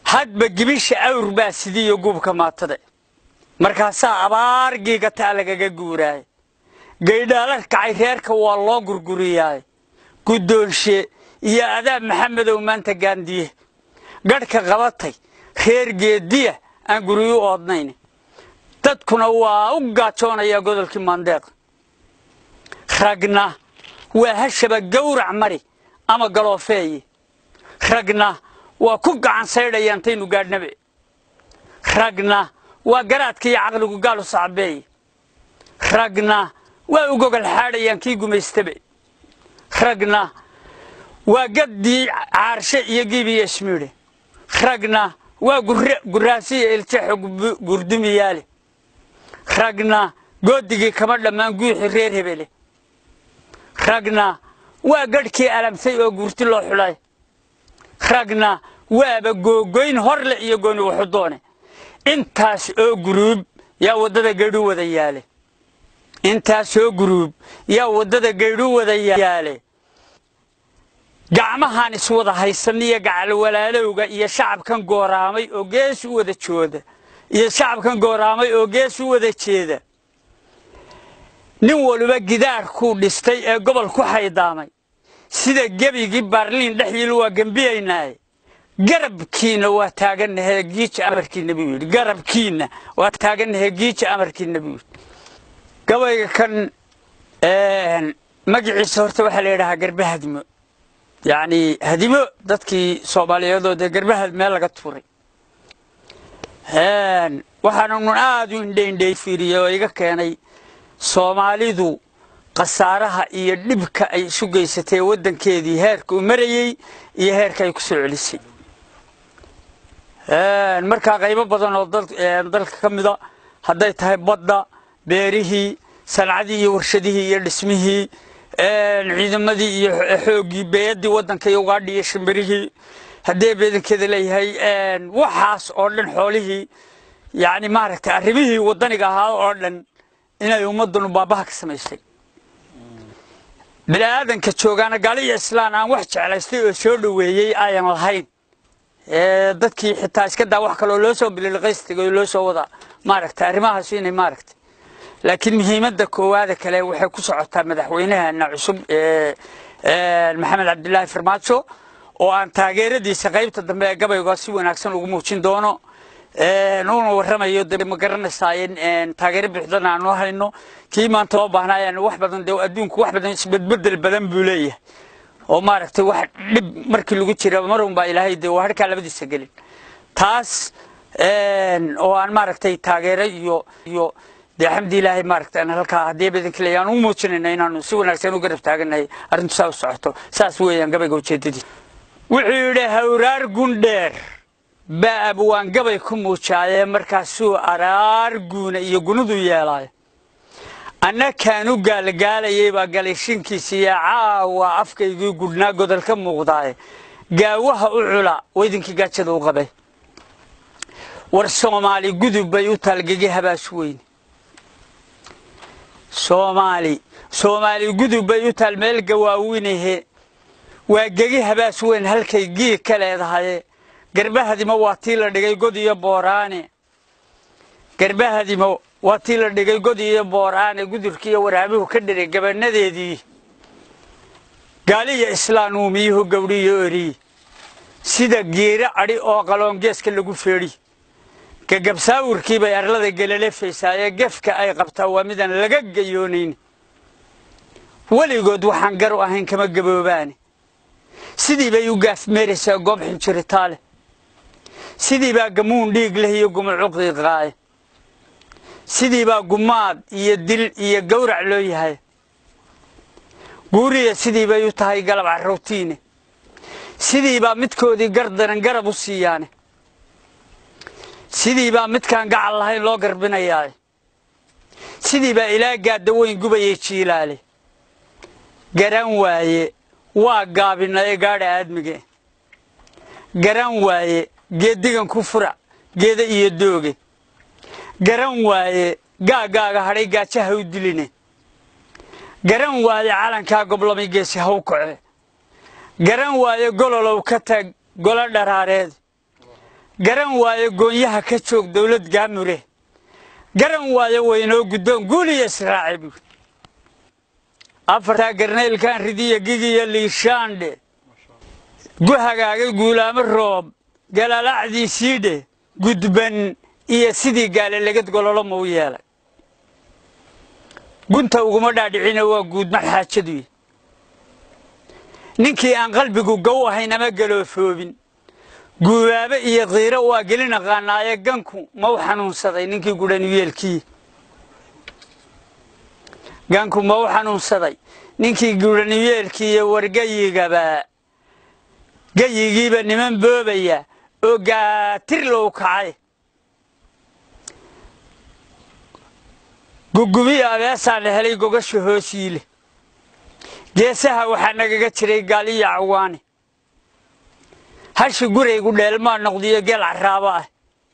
hadba gibisha awr baa sidiiyo guubka maatada markaasaa abaar giigataa lagaga guuraay gaydhaalar kacay reerka waa loo gurguriyaay guddoonshe iyo adaab maxamedow maanta gaandiye gadhka qabatay reer geediya aan guryu oodnayn dadkuna waa u gaajoonaya godolkii maandeeq ragna waa hashaba gawrac mari ama galoofeeye ragna waa ku gacan saydhaya intaynu gaadhnabe ragna waa garaadka iyo caqligu gaalu sacbeeye ragna waa u gogol xaadhayaan kii gumaystabe ragna waa gaddii caarshe iyo giibiyo ismiidhe ragna waa guraasiya iljaxo gurdumiyaale ragna goodigii kama dhammaan guuxi reer hebele ragna waa gadhkii alamsay oo guurti loo xulay ragna waaba googoyn horle iyo gooni wuxudoone intaas oo guruub yaa waddada gaydhu wada yaale intaasoo guruub yaa waddada gaydhu wada yaale gacmahaan iswada haysaniyo gacalwalaalowga iyo shacabkan gooraamay oo gees u wada jooda iyo shacabkan gooraamay oo gees u wada jeeda nin waliba gidaarkuu dhistay ee gobol ku xaydaamay sida gebigii baarliin dhexyiil waa gembiyaynaaye garabkiinna waa taaganahee giija amarkiinna buu yidhi garabkiinna waa taaganahee giija amarkiinna buu yidhi gabayga kan magaciisa horta waxaa la yidhahaa garbe hadimo yacni hadimo dadkii soomaaliyeedoo dee garbahad meel laga tuuray waxaana nun aad u indhaindhay fiiriyey oo iga keenay soomaalidu khasaaraha iyo dhibka ay isu geysatay waddankeedii heerka u marayey iyo heerka ay ku soo celisay markaa qaybo badan oo dalka ka mida hadday tahay badda beerihii sancadii iyo warshadihii iyo dhismihii ciidamadii iyo xooggii beeyadii waddanka iyo ugaadhi iyo shimbirihii haddee beedankeeda leeyahay waxaas oo dhan xoolihii yani maaragtay arrimihii waddaniga ahaa oo dhan inay ummaddunu baabaha ka samaysay bini'aadanka joogaana gaali iyo islaan aan wax jeclaystay oo soo dhoweeyey ayan lahayn dadkii xitaa iska daa wax kaloo loo soo bililiqaystay oo loo soo wada maaragtay arrimahaas inay maaragtay laakiin muhiimadda koowaada kale waxay ku socotaa madaxweynaheena cusub maxamed cabdilaahi farmaajo oo aan taageeradiisa qaybta dambe ee gabayga si wanaagsan ugu muujin doono una warramayo de ma garanaysaa in taageero buuxdana aanu hayno kii maanta loo baahnaayan wax badan dee adduunku wax badan isbedbedel badan buu leeyahay oo maaragtay wax dhib markii lagu jira marun baa ilaahay dee waa harkaa labadiisa gelin taas oo aan maaragtay taageero iyo iyo dee xamdi ilaahay maaragtay aan halkaa haddii badanka leeyahay aan u muujinayna inaanu si wanaagsan u garab taaganahay arrintu saa u socoto saas weeyaan gabayga ujeedadii wuxuu yidhi hawraar gundheer baa abwaan gabay ku muujaayee markaasuu araar guuna iyo gunudu yeelaayo anna kaanu gaalgaalayay baa galayshinkiisiiyo caawa afkaygii gudhnaa godol ka muuqdaaye gaawaha u cula weydinkii gaajada u qabay war soomaali gudub bay u taalgegi habaas weyne soomaali soomaali gudub bay u taal meel gawaawinahe waa gegi habaas weyn halkay giig ka leedahaye garbahadimo waa tii la dhigay god iyo booraane garbahadimo waa tii la dhigay god iyo booraane gudurkiiyo waraabuhu ka dhiray gabanadeedii gaaliya islaan uumiyuhu gawdhiyo eriyi sida geero adhi oo qaloongeeska lagu feedhi gagabsaawirkii bay arlada gelalefaysaaye gefka ay qabtaa waa midaan laga gayoonayn weligood waxaan gar u ahayn kama gaboobaane sidii bay u gaafmeeraysaa goob xinjiritaale sidii baa gamuun dhiig leh iyo gumucuqiiqaaye sidii baa gumaad iyo dil iyo gawrac loo yahay guuriya sidii bay u tahay galab carrowtiine sidii baa midkoodii gardaran garab u siiyaane sidii baa midkaan gacal lahayn loo garbinayaaye sidii baa ilaa gaadda weyn gubayay jiilaale garan waaye waa gaabinaye gaadha aadmige garan waaye geeddigan ku furac geeda iyo dooge garan waaye gaagaaga hadhay gaajaha u diline garan waaye calankaa goblamay geesi haw kace garan waaye gololow ka tag golo dharaareed garan waayo goonyaha ka joog dowlad gaamure garan waayo waynoo guddoon guuliya israaci buuri afartaa garnaylkan ridiya gigiya liishaandhe gu hagaagay guulaamo roob galaalacdiisiidhe gudban iyo sidii gaale legad gololo mau yeelay gunta uguma dhaadhicina waa guudma xaajaduy ninkii aan qalbigu gow ahayn ama galoofoobin guubaabe iyo kiiro waa gelin aqaanaaye ganku mau xanuunsaday ninkii gudhanyeelkii ganku mau xanuunsaday ninkii gudhanyeelkii iyo wargayigaba gayigiiba niman boobaya oo gaatir low kacay gugubiya abeesaan la helay gogasha hoosiile geesaha waxaa nagaga jiray gaaliya cawaane hashi guraygu dheelmaa noqdiyo geel caraaba ah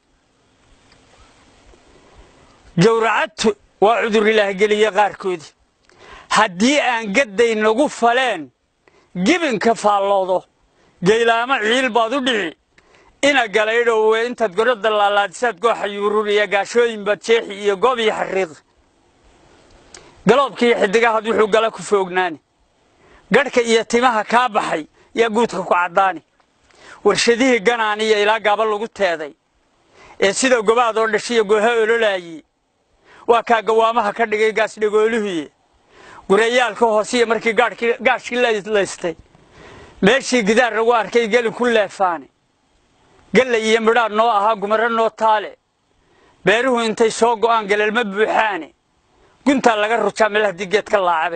gowracadtu waa cudurilaah geliye qaarkoodii haddii aan gadday nagu faleen gibinka faalloodo geylaamo ciil baad u dhici ina galaydhowe intaad gorodda laalaadisaad gooxa yuurur iyo gaashooyin baad jeexi iyo goob iyo xariiqi galoobka iyo xidigahaad wuxuu gala ku foognaani gadhka iyo timaha kaa baxay yaa guudka ku caddaani warshadihii ganaaniya ilaa gaaba lagu teeday ee sida gobaad oo dhashiya gooha ololaayey waa kaa gawaamaha ka dhigay gaasdhagooluhuye gurayaalka hoosiya markii gaashkii laystay meeshii gidaar lagu arkay gelin ku leefaane gallay iyo midhaad noo ahaa gumaro noo taale beeruhu intay soo go'aan galelma buuxaane guntaa laga rujaa meel haddii geed ka laacabe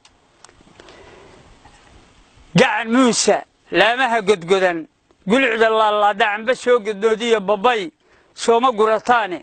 gacan muusa laamaha godgodan gulucda laalaada camba soo godnoodiyo babbay sooma gurataane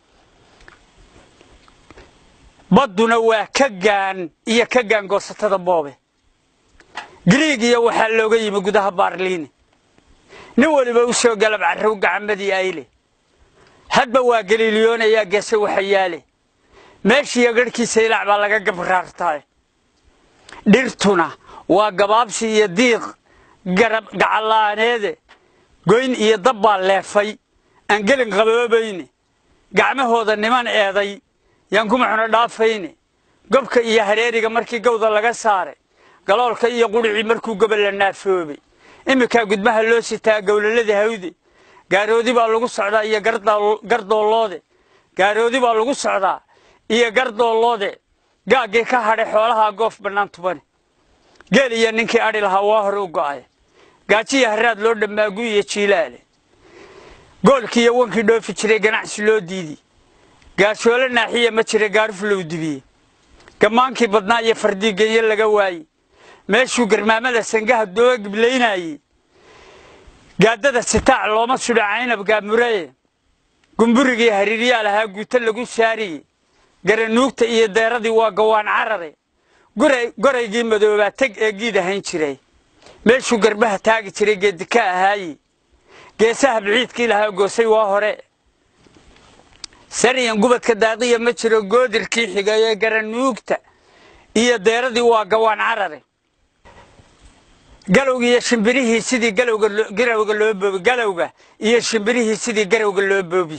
badduna waa ka gaan iyo ka gaan goosatada boobe giriigiyo waxaa looga yimi gudaha baarliine nin weliba u soo galab carrow gacamadii ayle hadba waa galiiliyoonayaa geese waxayaale meeshiiyo garhkiisa ilaac baa laga gabraartaay dhirtuna waa gabaabsi iyo diiq garab gacallaaneede goyn iyo dab baa leefay aan gelin qaboobayne gacmahooda niman eeday yaan kuma xuno dhaafayne gobka iyo hareeriga markii gawda laga saaray galoolka iyo qudhicii markuu gobol la naafoobay iminkaa gudmaha loo sitaa gowlalada hawde gaaroodi baa lagu socdaa iyo gardoolloode gaaroodi baa lagu socdaa iyo gardoolloode gaaggii ka hadhay xoolahaa goof bannaan tubane geel iyo ninkii adhi lahaa waa hore u go'ay gaajiya haraad loo dhammaagu iyo jiilaale goolkii iyo wankii dhoofi jiray ganacsi loo diidi gaashoole naaxiya ma jira gaaruf low dibiye gammaankii badnaa iyo fardii genye laga waayey meeshuu garmaamada sangaha dooga giblaynayey gaadada sitaac looma sudho caynab gaamuraye gumburigii hariiryaa lahaa guuto lagu saariye garanuugta iyo deeradii waa gawaan carare goraygii madoobaa teg ee giid ahayn jiray meeshuu garbaha taagi jiray geedika ahaaye geesaha biciidkii lahaa goosay waa hore sariyan gubadka daaqiya ma jiro goodirkii xigaye garanuugta iyo deeradii waa gawaan carare galowga iyo shimbirihii sidii galowga garawga loo boobi galowga iyo shimbirihii sidii garawga loo boobi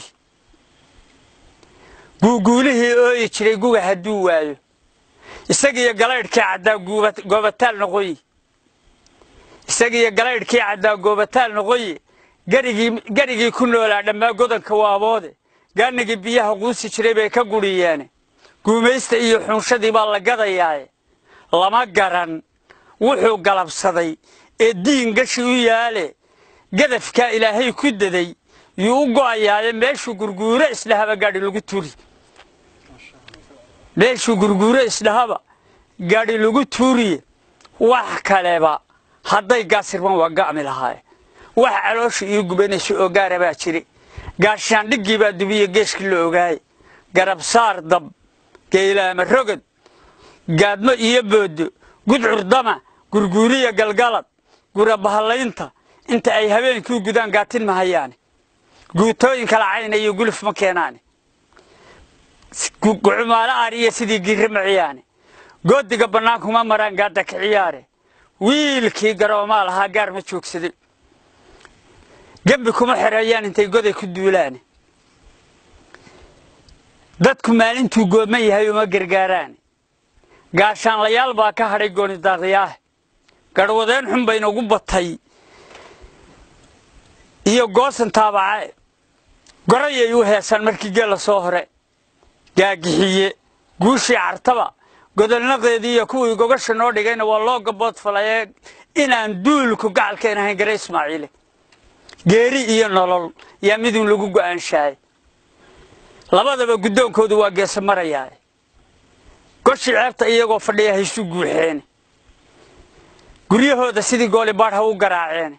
guuguulihii ooyi jiray guga hadduu waayo isagiyo galaydhkii caddaa goobataal noqoyi isagiyo galaydhkii caddaa goobataal noqoyi garigii ku noolaa dhammaa godanka waaboode gaanigii biyaha quusi jiray bay ka gudhiyeene guumaysta iyo xunshadii baa la gadayaaye lama garan wuxuu galabsaday ee diin gashi u yaale gadafkaa ilaahay ku daday yuu u go'ayaaye meeshuu gurguuro isdhahaba gaadhi lagu turi meeshuu gurguuro isdhahaba gaadhi lagu tuuriye wax kaleba hadday gaasirman waa ga'mi lahaaye wax caloosha ii gubanaysa oo gaara baa jire gaashaandhiggii baa dubiye geeshkii la ogaaye garabsaar dab geylaama rogod gaadmo iyo booddo gudcurdama gurguuriya galgalad gurabahallaynta inta ay habeenkii gudaan gaatin mahayaane guutooyin kala cayna iyo guluf ma keenaane gucumaalo ariya sidii giirre maciyaane goodiga bannaankuma maraan gaadda ka ciyaare wiilkii garoomaa lahaa gaar ma joogsaday gembi kuma xereeyaan intay goday ku duulaan dadku maalintuu gooman yahay uma gargaaraan gaashaanlayaal baa ka hadhay goonidaaqyaah garhwadeen xun bayna ugu batay iyo goosan taabace gorayay u heesaan markii geella soo hore gaagixiye guushii cartaba godolnaqeedii iyo kuwii gogasha noo dhigayna waa loo gabood falayee inaan duulku gacalkeen ahayn gare ismaaciile geeri iyo nolol yaa midun lagu go'aanshaayay labadaba guddoonkoodu waa geesa marayaa goshii ceebta iyagoo fadhiya haysu guuxeene guryahooda sidii goolibaadh ha u garaaceene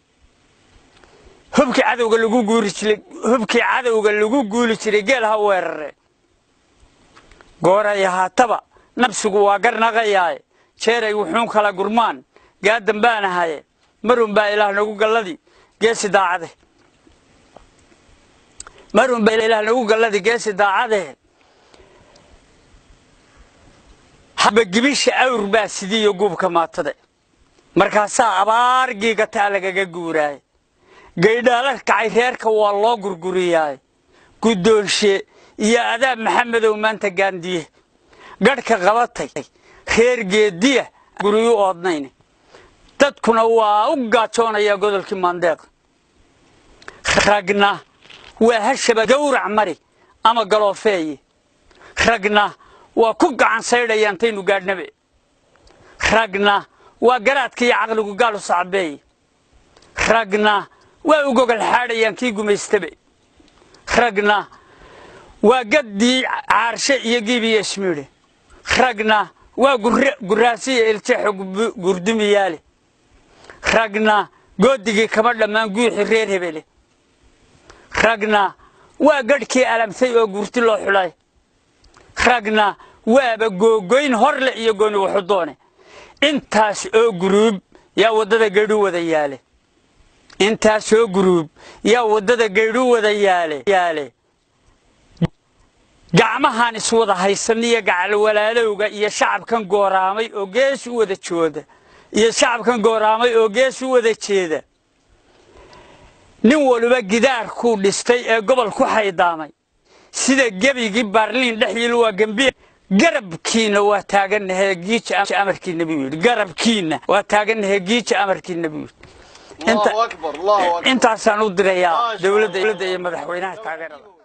hubkii cadowga lagu guuri jiray hubkii cadowga lagu guuli jiray geel ha weerareen gooray haataba nabsigu waa garnaqayaaye jeeray wuxuun kala gurmaan gaadan baan ahaye marun baa ilaah nagu galladii geesi daacade marun baa ilaah nagu galladii geesi daacade haba gibisha awr baa sidiiyo guubka maatade markaasaa abaar giigataa lagaga guuraaye gaydhaala kacay reerka waa loo gurguriyaaye guddoonshe iyo adaab maxamedow maanta gaandiye gadhka qabatay reer geediya guryu oodnayne dadkuna waa u gaajoonayaa godolkii maandeeq ragna waa hashaba gawrac mari ama galoofeeye ragna waa ku gacan saydhaya intaynu gaadhnabe ragna waa garaadka iyo caqligu gaalu sacbeeye ragna waa u gogol xaadhayaan kii gumaystabe ragna waa gaddii caarshe iyo giibiyo ismiidhe ragna waa guraasiya iljeexo gurdumiyaale ragna goodigii kama dhammaan guuxi reer hebele ragna waa gadhkii alamtay oo guurti loo xulay ragna waaba googoyn horle iyo gooni wuxudoone intaas oo guruub yaa waddada gaydhu wada yaale intaas oo guruub yaa waddada gaydhu wada yaale gacmahaan iswada haysan iyo gacalwalaalowga iyo shacabkan gooraamay oo gees u wada jooda iyo shacabkan gooraamay oo gees u wada jeeda nin waliba gidaarkuu dhistay ee gobol ku xaydaamay sida gebigii baarliin dhexyiil waa gembiya garabkiina waa taaganahee giija amarkiina buu yidhi garabkiina waa taaganahee giija amarkiina buu yidhi intaasaan u dirayaa dowladda iyo madaxweynaha taageerada